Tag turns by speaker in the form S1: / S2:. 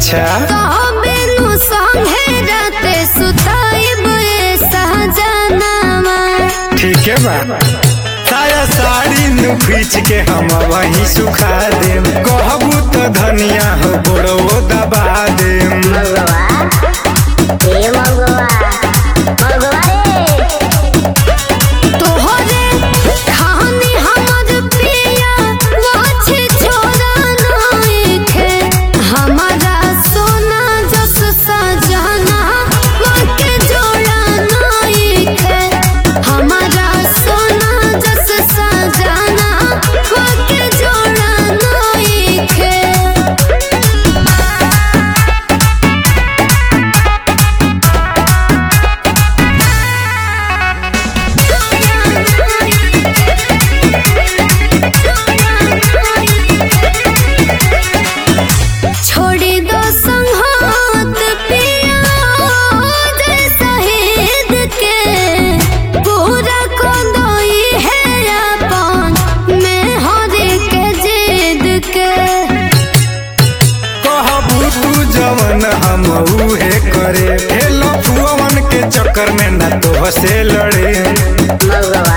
S1: अच्छा
S2: कहबेनु संगे राते सुताइब ए सहजनामा
S1: ठीक है बा साया साड़ी नु खींच के हम वहीं सुखा देम कहबू तो धनिया हो गोड़ो दबा देम
S3: मगवा ए मगवा मगवा रे
S2: तोहरे खानी हमर पिया वाछे छोरा नइखे हमारा सोना जस सजना वाके जोड़ा नइखे हमारा सोना जस सजना वाके जोड़ा नइखे छोड़ी दो संहात पिया जय शहीद के पूरा को दोई है अपन में हरे के जिद के
S1: कहबू तू जवन हम उहे करे हे लफुअन के चक्कर में न तो से लड़े
S3: मगवा